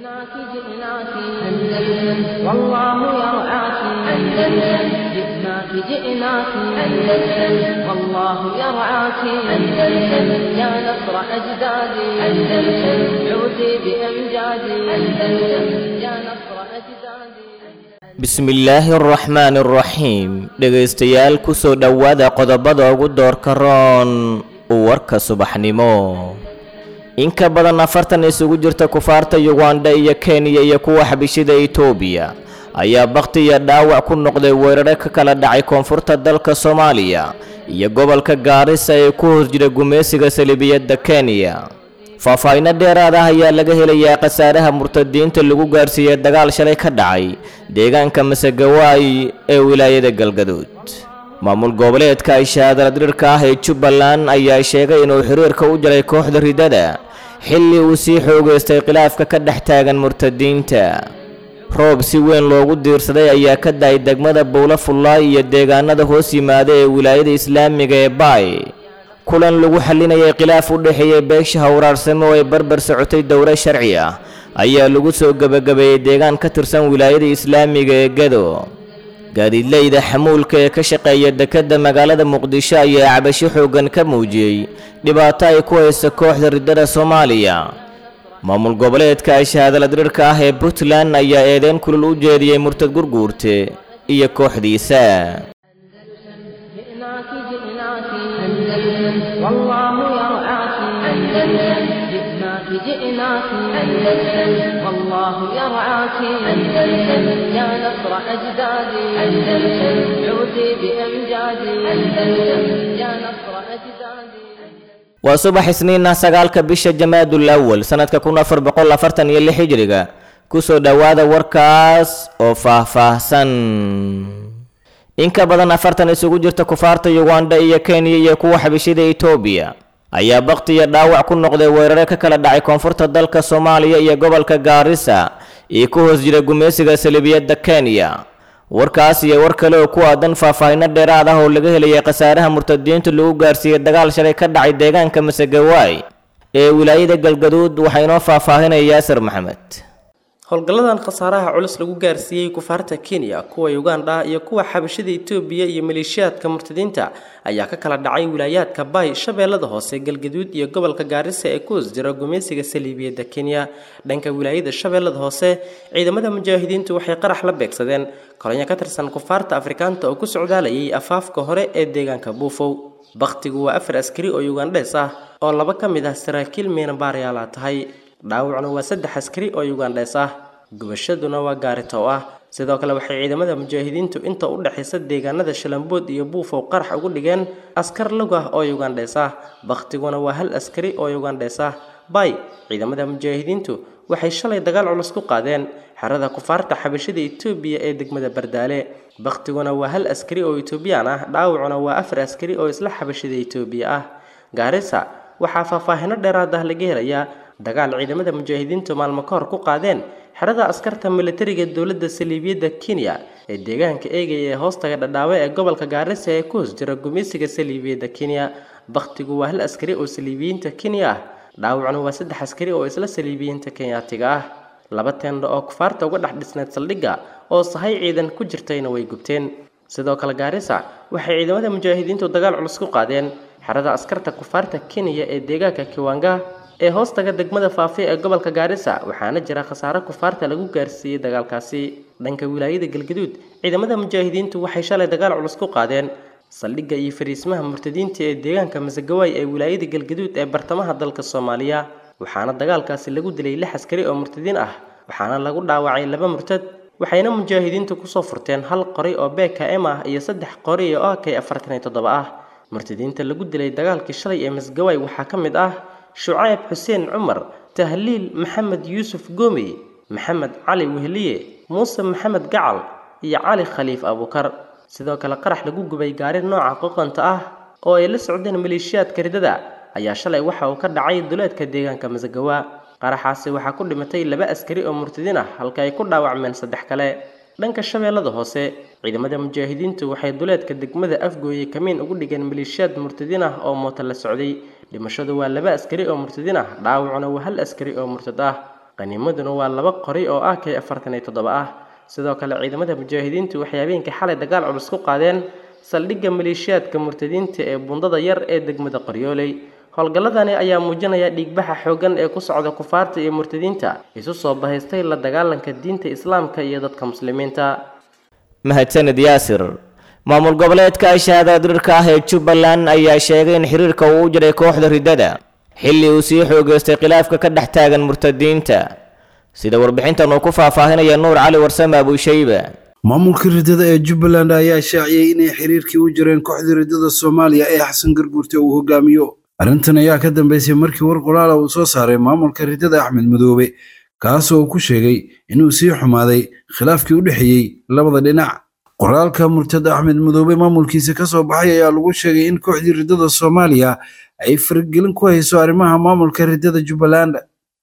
جئناك جئناك أندلس والله يرعاك أندلس جئناك جئناك أندلس والله يرعاك أندلس يا نصر أجدادي أندلس عودي بأمجادي أندلس يا نصر أجدادي bismillaahi araxmaani araxiim dhegaystayaal ku soo dhowaada qodobada ugu doorka roon warka subaxnimo in ka badan afartan isugu jirta kufaarta yuganda iyo kenya iyo kuwa xabishida itoobiya ayaa bakhti iyo dhaawac ku noqday weerare ka kala dhacay koonfurta dalka soomaaliya iyo gobolka gaarisa ee ku hoos jira gumaysiga salibiyadda kenya faahfaahinno dheeraad ah ayaa laga helayaa khasaaraha murtadiinta lagu gaarsiiyey dagaal shalay ka dhacay deegaanka masegawaay ee wilaayada galgaduud maamul goboleedka ay shahaadala dirirka ah ee jubbaland ayaa sheegay inuu xiriirka u jaray kooxda ridada xilli uu sii xoogaystay khilaafka ka dhex taagan murtadiinta roob si weyn loogu diirsaday ayaa ka dahay degmada bowlo fullaay iyo deegaanada hoos yimaada ee wilaayada islaamiga ee baay kulan lagu xalinayay khilaaf u dhexeeyey beesha hawraarsamo oo ay barbar socotay dowro sharci ah ayaa lagu soo gebagabeeyey deegaan ka tirsan wilaayada islaamiga ee gado gaadiidleyda xamuulka ee ka shaqeeya dekedda magaalada muqdisho ayaa cabasho xooggan ka muujiyey dhibaato ay ku haysa kooxda riddada soomaaliya maamul goboleedka ay shahaadala diriirka ah ee puntland ayaa eedeyn kulul u jeediyey murtad gurguurte iyo kooxdiisa جئناك جئناك أندلس والله يرعاك أندلس جئناك جئناك أندلس والله يرعاك أندلس يا نصر أجدادي أندلس عودي بأمجادي أندلس يا نصر أجدادي waa subax isniin ah sagaalka bisha jamaadul awal sanadka kun afar boqol afartan iyo lix hijriga kusoo dhowaada warkaas oo faahfaahsan in ka badan afartan isugu jirta kufaarta yuganda iyo kenya iyo kuwa xabishida itoobiya ayaa bakhti iyo dhaawac ku noqday weerare ka kala dhacay koonfurta dalka soomaaliya iyo gobolka gaarisa iyo ku hoos jira gumaysiga salibiyadda kenya warkaas iyo war kale oo ku aadan faahfaahinno dheeraad ah oo laga helayay khasaaraha murtadiinta lagu gaarsiiyey dagaal shalay ka dhacay deegaanka masegawaay ee wilaayada galgaduud waxaa inoo faahfaahinaya yaasir maxamed howlgalladan khasaaraha culus lagu gaarsiiyey kufaarta kenya kuwa uganda iyo kuwa xabashida itoobiya iyo maleeshiyaadka murtadiinta ayaa ka kala dhacay wilaayaadka baay shabeellada hoose galgaduud iyo gobolka gaarisa ee ku hoos jira gumaysiga saliibiyadda kenya dhanka wilaayada shabeellada hoose ciidamada mujaahidiintu waxay qarax la beegsadeen kolonyo ka tirsan kufaarta afrikaanta oo ku socdaalayay afaafka hore ee deegaanka buufow bakhtigu waa afar askari oo ugandhees ah oo laba ka mid ah saraakiil miinabaarayaala tahay dhaawacna waa saddex askari oo ugandhees ah gubashaduna waa gaaritow ah sidoo kale waxay ciidamada mujaahidiintu inta u dhexaysa deegaanada shalambood iyo buufow qarax ugu dhigeen askar lug ah oo ugandhees ah bakhtiguna waa hal askari oo ugandhees ah bay ciidamada mujaahidiintu waxay shalay dagaal culus ku qaadeen xerada kufaarta xabashida itoobiya ee degmada bardaale bakhtiguna waa hal askari oo etoobiyaan ah dhaawacuna waa afar askari oo isla xabashida itoobiya ah gaarisa waxaa faahfaahino dheeraad ah laga helayaa dagaal ciidamada mujaahidiintu maalmo ka hor ku qaadeen xerada askarta militariga dowladda saliibiyadda kenya ee deegaanka eegaya ee hoostaga dhadhaawe ee gobolka gaarisa ee ku hoos jira gumaysiga saliibiyadda kenya bakhtigu waa hal askari oo saliibiyiinta kenya ah dhaawacna waa saddex askari oo isla saliibiyiinta kenyaatiga ah laba teendho oo kufaarta uga dhex dhisneed saldhigga oo sahay ciidan ku jirtayna way gubteen sidoo kale gaarisa waxay ciidamada mujaahidiintu dagaal culus ku qaadeen xerada askarta kufaarta kenya ee deegaanka kiwanga ee hoostaga degmada faafi ee gobolka gaarisa waxaana jira khasaare kufaarta lagu gaarsiiyey dagaalkaasi dhanka wilaayada galgaduud ciidamada mujaahidiintu waxay shalay dagaal culus ku qaadeen saldhigga iyo fariismaha murtadiinta ee deegaanka masagawaay ee wilaayada galgaduud ee bartamaha dalka soomaaliya waxaana dagaalkaasi lagu dilay lix askari oo murtadiin ah waxaana lagu dhaawacay laba murtad waxayna mujaahidiintu kusoo furteen hal qoray oo bkm ah iyo saddex qori oo ak afartan iyo toddoba ah murtadiinta lagu dilay dagaalkii shalay ee masgawaay waxaa ka mid ah shucayb xuseen cumar tahliil maxamed yuusuf goomey maxamed cali wehliye muuse maxamed gacal iyo cali khaliif abuukar sidoo kale qarax lagu gubay gaari nooca qoqonta ah oo ay la socdeen maleeshiyaadka ridada ayaa shalay waxa uu ka dhacay duleedka deegaanka masagawa qaraxaasi waxaa ku dhimatay laba askari oo murtadiin ah halka ay ku dhaawacmeen saddex kale dhanka shabeellada hoose ciidamada mujaahidiintu waxay duleedka degmada afgooye kamiin ugu dhigeen maleeshiyaad murtadiin ah oo mooto la socday dhimashadu waa laba askari oo murtadiin ah dhaawacuna waa hal askari oo murtad ah qanimaduna waa laba qori oo ah k afartan iyo toddoba ah sidoo kale ciidamada mujaahidiintu waxay habeenkii xalay dagaal culus ku qaadeen saldhigga maleeshiyaadka murtadiinta ee bundada yar ee degmada qoryooley howlgalladani ayaa muujinaya dhiigbaxa xooggan ee ku socda kufaarta iyo murtadiinta isu soo bahaystay la dagaalanka diinta islaamka iyo dadka muslimiinta mahadsanid yaasir maamul goboleedka shahaada dirirka ah ee jubbaland ayaa sheegay in xiriirka uu u jiray kooxda riddada xilli uu sii xoogeystay khilaafka ka dhex taagan murtadiinta sida warbixintan uu ku faahfaahinaya nuur cali warsame abuushayba maamulka riddada ee jubbaland ayaa shaaciyey inay xiriirkii u jireen kooxda riddada soomaaliya ee xasan garguurte uu hogaamiyo arrintan ayaa ka dambeysay markii war qoraala uu soo saaray maamulka riddada axmed madoobe kaasoo uu ku sheegay inuu sii xumaaday khilaafkii u dhexeeyey labada dhinac qoraalka murtada axmed madoobe maamulkiisa ka soo baxay ayaa lagu sheegay in kooxdii riddada soomaaliya ay faragelin ku hayso arrimaha maamulka riddada jubbaland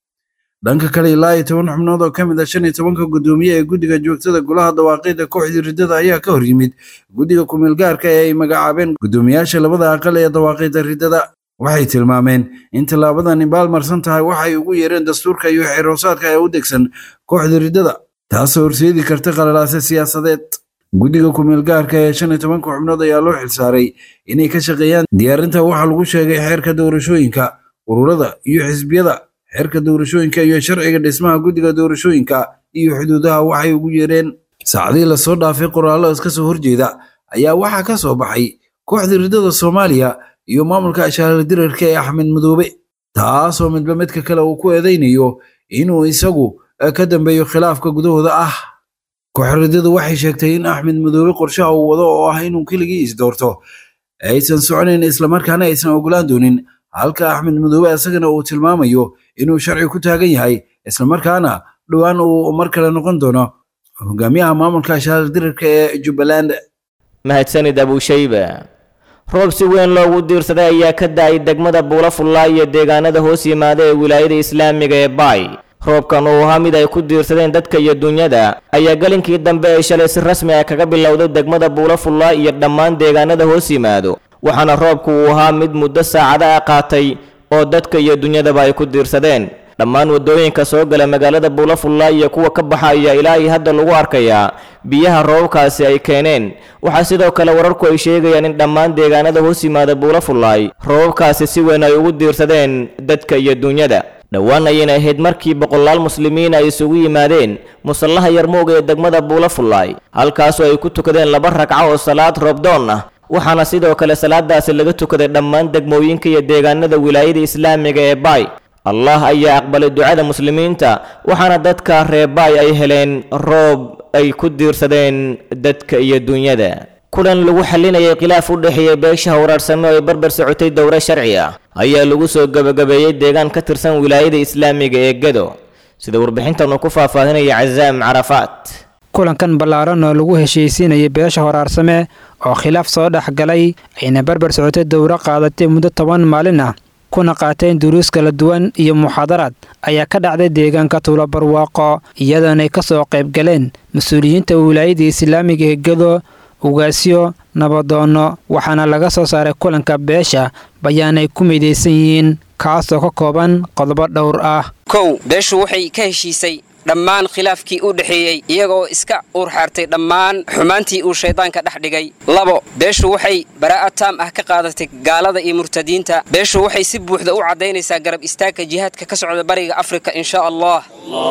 dhanka kale ilaa iyo toban xubnood oo ka mid ah shan iyo tobanka guddoomiye ee guddiga joogtada golaha dawaaqida kooxdii riddada ayaa ka hor yimid guddiga kumeelgaarka ee ay magacaabeen guddoomiyaasha labada aqal ee dawaaqida riddada waxay tilmaameen in tallaabadani baalmarsan tahay waxay ugu yeereen dastuurka iyo xeroosaadka ee u degsan kooxda riddada taasoo horseedi karta qalalaase siyaasadeed guddiga kumeelgaarka ee shan iyo tobanka xubnood ayaa loo xilsaaray inay ka shaqeeyaan diyaarinta waxaa lagu sheegay xeerka doorashooyinka ururada iyo xisbiyada xeerka doorashooyinka iyo sharciga dhismaha guddiga doorashooyinka iyo xuduudaha waxay ugu yeereen saacadii lasoo dhaafay qoraallo iska soo horjeeda ayaa waxaa ka soo baxay kooxda riddada soomaaliya iyo maamulka ashaara dirarka ee axmed madoobe taasoo midba midka kale uu ku eedaynayo inuu isagu ka dambeeyo khilaafka gudahooda ah kooxridadu waxay sheegtay in axmed madoobe qorshaha uu wado oo ah inuu keligii isdoorto aysan soconayn islamarkaana aysan ogolaan doonin halka axmed madoobe isagana uu tilmaamayo inuu sharci ku taagan yahay islamarkaana dhowaan uu mar kale noqon doono hogaamiyaha maamulka ashaara dirarka ee jubbaland mahadsanid abuushayba roob si weyn loogu diirsaday ayaa ka da-ay degmada buulafullaa iyo deegaanada hoos yimaada ee wilaayada islaamiga ee baay roobkan uu ahaa mid ay ku diirsadeen dadka iyo dunyada ayaa galinkii dambe ay shalay si rasmi ah kaga bilowday degmada buulafullaa iyo dhammaan deegaanada hoos yimaado waxaana roobku uu ahaa mid muddo saacada ah qaatay oo dadka iyo dunyadaba ay ku diirsadeen dhammaan waddooyinka soo gala magaalada buulafullaa iyo kuwa ka baxa ayaa ilaa iyo hadda lagu arkayaa biyaha roobabkaasi ay keeneen waxaa sidoo kale wararku ay sheegayaan in dhammaan deegaanada hoos yimaada buulafullaay roobabkaasi si weyn ay ugu diirsadeen dadka iyo dunyada dhowaan ayayna ahayd markii boqolaal muslimiin ay isugu yimaadeen musallaha yarmowga ee degmada buulafullaay halkaasoo ay ku tukadeen laba ragco oo salaad roobdoon ah waxaana sidoo kale salaadaasi laga tukaday dhammaan degmooyinka iyo deegaanada wilaayada islaamiga ee baay allah ayaa aqbalay ducada muslimiinta waxaana dadka reer baay ay heleen roob ay ku diirsadeen dadka iyo dunyada kulan lagu xalinayay khilaaf u dhexeeya beesha hawraarsame oo ay barbar socotay dowro sharci ah ayaa lagu soo gebagabeeyey deegaan ka tirsan wilaayada islaamiga ee gedo sida warbixintan uu ku faahfaahinaya cazaam carafaat kulankan ballaaran oo lagu heshiisiinayay beesha horaarsame oo khilaaf soo dhex galay ayna barbar socotay dowro qaadatay muddo toban maalin ah kuna qaateen duruus kala duwan iyo muxaadaraad ayaa ka dhacday deegaanka tuulo barwaaqo iyadoonay ka soo qayb galeen mas-uuliyiinta wilaayada islaamiga ee gedo ugaasyo nabadoonno waxaana laga soo saaray kulanka beesha bayaanay ku midaysan yihiin kaasoo ka kooban qodobo dhowr ah kow beeshu waxay ka heshiisay dhammaan khilaafkii u dhexeeyey iyagaoo iska uurxaartay dhammaan xumaantii uu shayddaanka dhex dhigay labo beeshu waxay baraa'a taam ah ka qaadatay gaalada iyo murtadiinta beeshu waxay si buuxda u caddaynaysaa garab istaagka jihaadka ka socda bariga afrika insha allah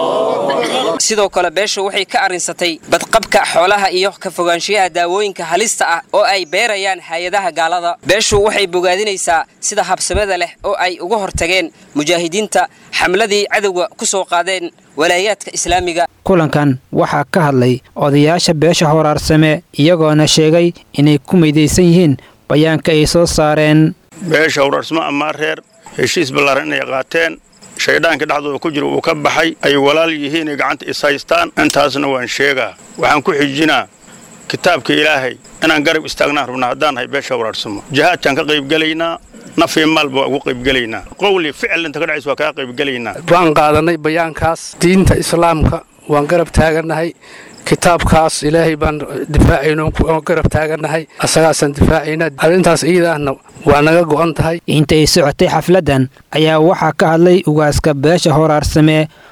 sidoo kale beeshu waxay ka arrinsatay badqabka xoolaha iyo ka fogaanshiyaha daawooyinka halista ah oo ay beerayaan hay-adaha gaalada beeshu waxay bogaadinaysaa sida habsamada leh oo ay uga hortageen mujaahidiinta xamladii cadowga ku soo qaadeen walaayaadka islaamiga kulankan waxaa ka hadlay odayaasha beesha horaarsame iyagoona sheegay inay ku midaysan yihiin bayaanka ay soo saareen beesha horaarsamo amaa reer heshiis ballaaran inay qaateen shaydhaankii dhexdooda ku jira uu ka baxay ay walaal yihiinay gacanta is haystaan intaasna waan sheegaa waxaan ku xijinaa kitaabka ilaahay inaan garab istaagnaan rabna haddaan nahay beesha horaarsamo jihaadkaan ka qaybgelaynaa nafii maalba waa ugu qaybgelaynaa qowli ficil inta ka dhacays waa kaa qaybgelaynaa waan qaadanay bayaankaas diinta islaamka waan garab taagannahay kitaabkaas ilaahay baan difaacayno garab taagannahay asagaasaan difaacayna arrintaas iidaahna waa naga go'an tahay intay socotay xafladdan ayaa waxaa ka hadlay ugaaska beesha horaarsame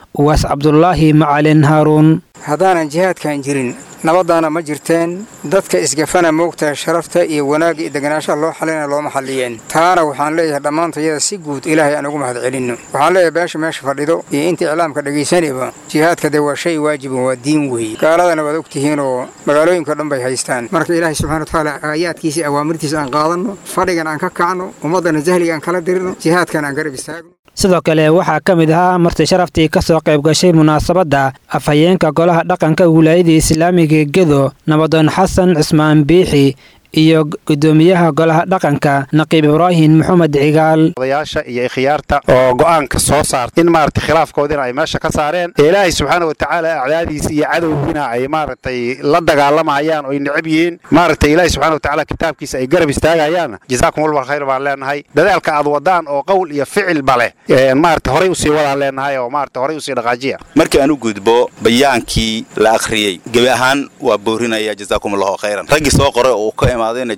uwaas cabdulaahi macalin haaruun haddaanan jihaadkan jirin nabaddaana ma jirteen dadka isgafana moogtaha sharafta iyo wanaagga iyo deganaanshaha loo xalina looma xalliyeen taana waxaan leeyahay dhammaantayada si guud ilaahay aan ugu mahad celinno waxaan leeyahay beesha meesha fadhido iyo inta iclaamka dhegaysanayba jihaadka dee waa shay waajiban waa diin weeye gaaladana waad ogtihiin oo magaalooyinka dhan bay haystaan marka ilaahay subxana watacaala aayaadkiisa awaamirtiisa aan qaadanno fadhigan aan ka kacno ummaddana jahliga aan kala dirno jihaadkan aan garab istaagno sidoo kale waxaa ka mid ahaa marti sharaftii ka soo qayb gashay munaasabadda afhayeenka golaha dhaqanka wilaayada islaamiga gedo nabadoon xasan cismaan biixi iyo gudoomiyaha golaha dhaqanka naqiib ibraahim maxamed cigaal odayaasha iyo ikhyaarta oo go'aanka soo saarta in maaragtay khilaafkoodina ay meesha ka saareen ee ilaahay subxaana wa tacaala acdaadiisa iyo cadowgiina ay maaragtay la dagaalamayaan oo ay necab yihiin maaragtay ilaahay subxana wa tacaala kitaabkiisa ay garab istaagayaan jazaakum walba khayr baan leenahay dadaalka aad wadaan oo qowl iyo ficilba leh maaragtay horay usii wadaan leenahay oo maaragtay horay usii dhaqaajiya markii aan u gudbo bayaankii la akhriyey gebi ahaan waa boorinaya jazaakum allahu khayran raggii soo qoray oo uu ka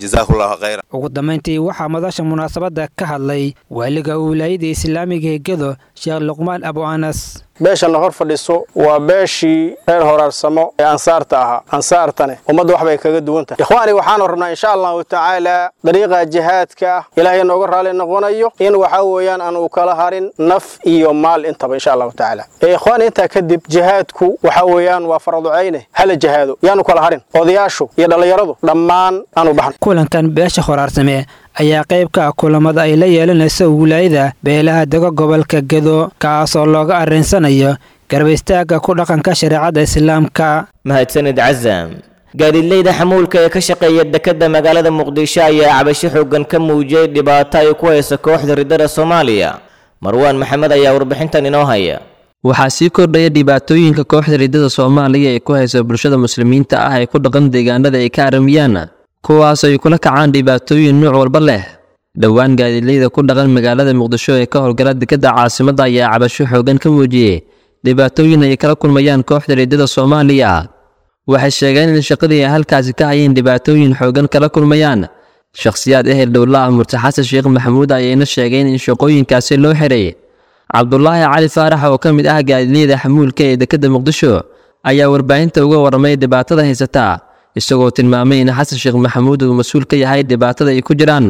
ugu dambayntii waxaa madasha munaasabadda ka hadlay waaliga wilaayada islaamiga ee gedo sheekh luqmaan abu anas beeshanna hor fadhiso waa beeshii reer horaarsamo ee ansaarta ahaa ansaartane ummadda wax bay kaga duwan tahay ikhwaani waxaanu rabnaa insha allahu tacaala dariiqa jihaadka ah ilaahay nooga raalli noqonayo in waxaa weeyaan aan uu kala harin naf iyo maal intaba insha allahu tacaala ee ikhwaani intaa kadib jihaadku waxaa weeyaan waa faraducayne hala jihaado yaanu kala harin odayaashu iyo dhallinyaradu dhammaan aanu baxno kulankan beesha horaarsame ayaa qayb ka ah kulamada ay la yeelanayso wilaayada beelaha dego gobolka gedo kaas oo looga arrinsanayo garbaystaagga ku dhaqanka shareecadda islaamka mahadsanid casaam gaadiidleyda xamuulka ee ka shaqeeya dekedda magaalada muqdisho ayaa cabasho xooggan ka muujiyey dhibaato ay ku hayso kooxda riddada soomaaliya marwaan maxamed ayaa warbixintan inoo haya waxaa sii kordhaya dhibaatooyinka kooxda riddada soomaaliya ee ku hayso bulshada muslimiinta ah ee ku dhaqan deegaanada ay ka aramiyaan kuwaas ay kula kacaan dhibaatooyin nuuc walba leh dhowaan gaadiidleyda ku dhaqan magaalada muqdisho ee ka howlgala dekedda caasimadda ayaa cabasho xoogan ka muujiyey dhibaatooyin ay kala kulmayaan kooxda riddada soomaaliya waxay sheegeen in shaqadii ay halkaasi ka hayeen dhibaatooyin xoogan kala kulmayaan shakhsiyaad ehel dhowla ah murti xasan sheekh maxamuud ayayna sheegeen in shaqooyinkaasi loo xiray cabdulaahi cali faarax oo ka mid ah gaadiidleyda xamuulka ee dekedda muqdisho ayaa warbaahinta uga warramay dhibaatada haysataa isagoo tilmaamay in xasan sheekh maxamuud uu mas-uul ka yahay dhibaatada ay ku jiraan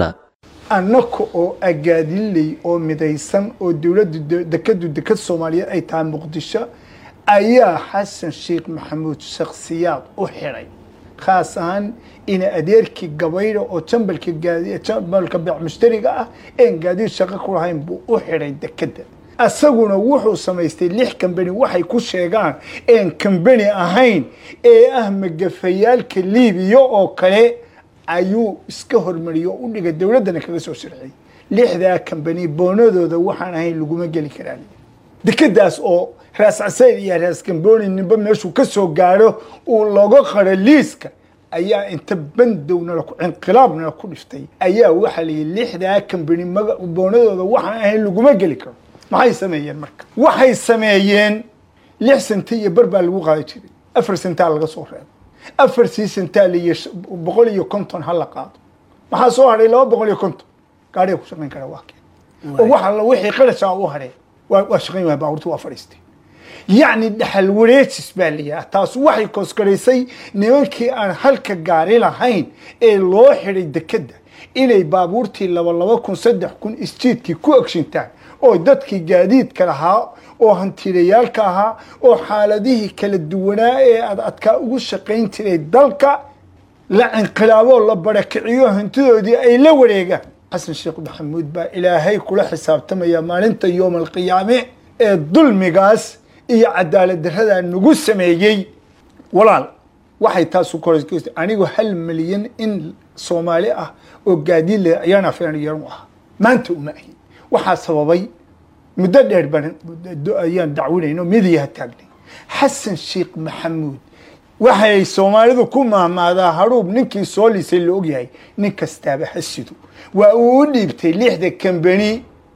annaka oo agaadinley oo midaysan oo dowladda dekadu dekad soomaaliyeed ay tahay muqdisho ayaa xasan sheekh maxamuud shakhsiyaad u xidhay khaas ahaan ina adeerkii gabayda oo jambalka jambalka beec mushtariga ah een gaadiid shaqo ku lahayn buu u xidhay dekadda asaguna wuxuu samaystay lix kambani waxay ku sheegaan een kambani ahayn ee ah magafayaalka liibiya oo kale ayuu iska hormariyey oo u dhigay dowladdana kaga soo sharciyey lixdaa kambani boonadooda waxaan ahayn laguma geli karaan dekadaas oo raas casayr iyo raas kamboni ninba meeshuu ka soo gaadho uu looga qaro liiska ayaa inta bandowna inqilaabna ku dhiftay ayaa waxaa la yidhi lixdaa kambani boonadooda waxaan ahayn laguma geli karo maxay sameeyeen marka waxay sameeyeen lix sente iyo bar baa lagu qaadi jiray afar sentaa laga soo reebo afar sii sentaa liyo boqol iyo konton ha la qaado maxaa soo hadhay laba boqol iyo konton gaadhiga ku shaqayn kara waa keen oo wax alla wixii qarashaa u hadheen waa waa shaqayn waaya baabuurta waa fadhiistay yacni dhaxal wareejis baa layaha taas waxay koskaraysay nimankii aan halka gaari lahayn ee loo xidhay dekedda inay baabuurtii laba laba kun saddex kun isjiidkii ku agshintaan oo dadkii gaadiidka lahaa oo hantiilayaalka ahaa oo xaaladihii kala duwanaa ee ad adkaa ugu shaqayn jiray dalka la inqilaaboo la barakiciyo hantidoodii ay la wareegaan xasan sheekh maxamuud baa ilaahay kula xisaabtamaya maalinta yoom alqiyaame ee dulmigaas iyo cadaalad daradaa nagu sameeyey walaal waxay taasu kor anigu hal milyan in soomaali ah oo gaadiid le ayaan afeen yaran u ahaa maanta uma ahin waxaa sababay muddo dheer baan ayaan dacwinayno midiyaha taagnay xasan sheekh maxamuud waxay soomaalidu ku maahmaadaa hadhuub ninkii soo lisay la ogyahay nin kastaaba hasido waa uu u dhiibtay lixda kambani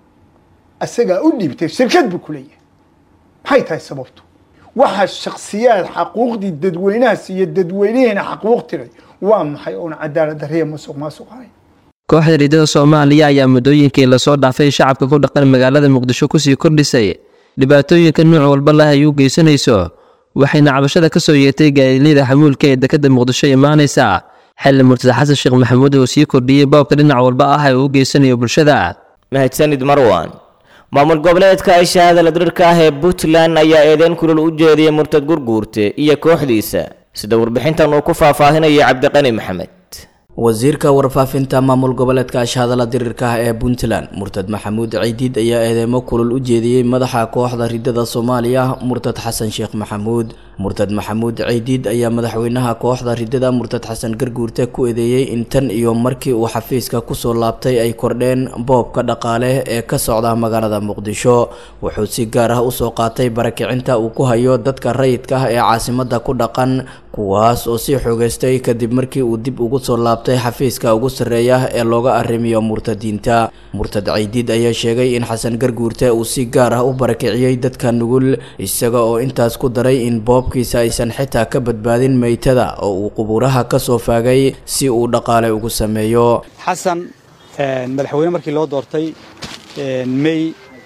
asagaa u dhiibtay shirkad buu ku leeyahay maxay tahay sababtu waxaa shaksiyaad xaquuqdii dadweynahaas iyo dadweynihiina xaquuq tiray waa maxay oon cadaalad darriya musuq maasuq ahayn kooxda riddada soomaaliya ayaa muddooyinkii lasoo dhaafay shacabka ku dhaqan magaalada muqdisho kusii kordhisay dhibaatooyinka nuuc walba leh ay u geysanayso waxayna cabashada ka soo yeertay gaadiilyada xamuulka ee dekadda muqdisho imaanaysa xilli murtada xasan sheekh maxamuud uu sii kordhiyey boobka dhinac walba ah ee uu geysanayo bulshada mahadsanid marwan maamul goboleedka ay shahaadala dirirka ah ee puntland ayaa eedeyn kulul u jeediyey murtad gurguurte iyo kooxdiisa sida warbixintan uu ku faahfaahinaya cabdiqani maxamed wasiirka warfaafinta maamul goboleedka ashhadala dirirka ah ee puntland murtad maxamuud ciidiid ayaa eedeemo kulul u jeediyey madaxa kooxda ridada soomaaliya murtad xasan sheekh maxamuud murtad maxamuud ciidiid ayaa madaxweynaha kooxda ridada murtad xasan garguurte ku eedeeyey in tan iyo markii uu xafiiska kusoo laabtay ay kordheen boobka dhaqaale ee ka socda magaalada muqdisho wuxuu si gaar ah usoo qaatay barakicinta uu ku hayo dadka rayidka ah ee caasimada ku dhaqan kuwaas oo sii xoogeystay kadib markii uu dib ugu soo laabtay xafiiska ugu sarreeya ee looga arrimiyo murtadiinta murtad ciidiid ayaa sheegay in xasan garguurte uu si gaar ah u barakiciyey dadka nugul isaga oo intaas ku daray in boobkiisa aysan xitaa ka badbaadin meytada oo uu qubuuraha ka soo faagay si uu dhaqaale ugu sameeyo xasan madaxweyne markii loo doortay mey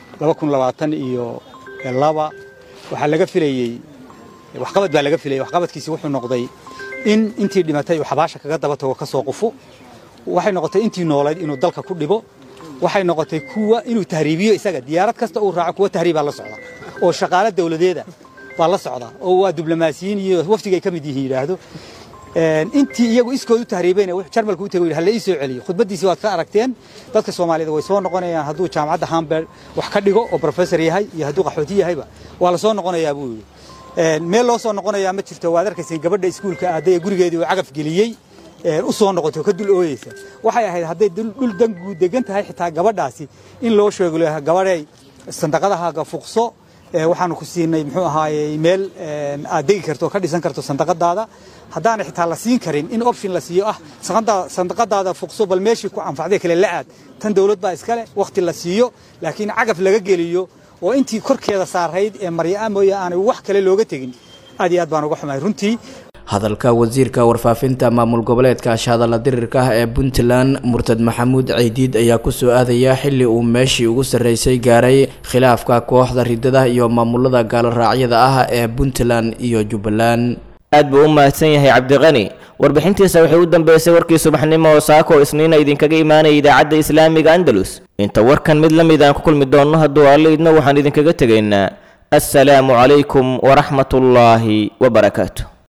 iyo laba waxaa laga filayey waxqabad baa laga filayay waxqabadkiisi wuxuu noqday in intii dhimatay uu xabaasha kaga daba tago ka soo qufo waxay noqotay intii noolayd inuu dalka ku dhibo waxay noqotay kuwa inuu tahriibiyo isaga diyaarad kasta uu raaco kuwa tahriibaa la socda oo shaqaale dawladeeda baa la socda oo waa diblomaasiyiin iyo wafdigay ka mid yihiin yidhaahdo intii iyagu iskood u tahriibayna jarmalku u tegay halle ii soo celiyo khudbaddiisii waad ka aragteen dadka soomaaliyed way soo noqonayaan hadduu jaamacadda hamburg wax ka dhigo oo professor yahay iyo hadduu qaxooti yahayba waa la soo noqonayaa buu yidhi meel loo soo noqonayaa ma jirto waad arkayseen gabadha iskuulka aaday ee gurigeedii uu cagaf geliyey u soo noqoto ka dul ooyeysa waxay ahayd hadday dhul dangu degan tahay xitaa gabadhaasi in loo sheego gabadhay sandaqadahaaga fuqso waxaanu ku siinay muxuu ahaayey meel aad degi karto oo ka dhisan karto sandaqadaada haddaana xitaa la siin karin in option la siiyo ah sandaqadaada fuqso bal meeshii ku anfacday kale la aad tan dowlad baa iskale wakhti la siiyo laakiin cagaf laga geliyo oo intii korkeeda saarayd ee maryaa mooye aanay wax kale looga tegin aad iyo aad baan uga xumahay runtii hadalka wasiirka warfaafinta maamul goboleedka ashhadalla dirirka ah ee puntland murtad maxamuud ciidiid ayaa kusoo aadaya xili uu meeshii ugu sarreysay gaaray khilaafka kooxda ridada iyo maamulada gaaloraacyada ah ee puntland iyo jubbaland aad buu u mahadsan yahay cabdiqani warbixintiisa waxay u dambeysay warkii subaxnimo oo saako isniina idinkaga imaanaya idaacadda islaamiga andalus inta warkan mid la mid aan ku kulmi doonno hadduu alle idna waxaan idinkaga tegaynaa assalaamu calaykum waraxmatullaahi wabarakaatu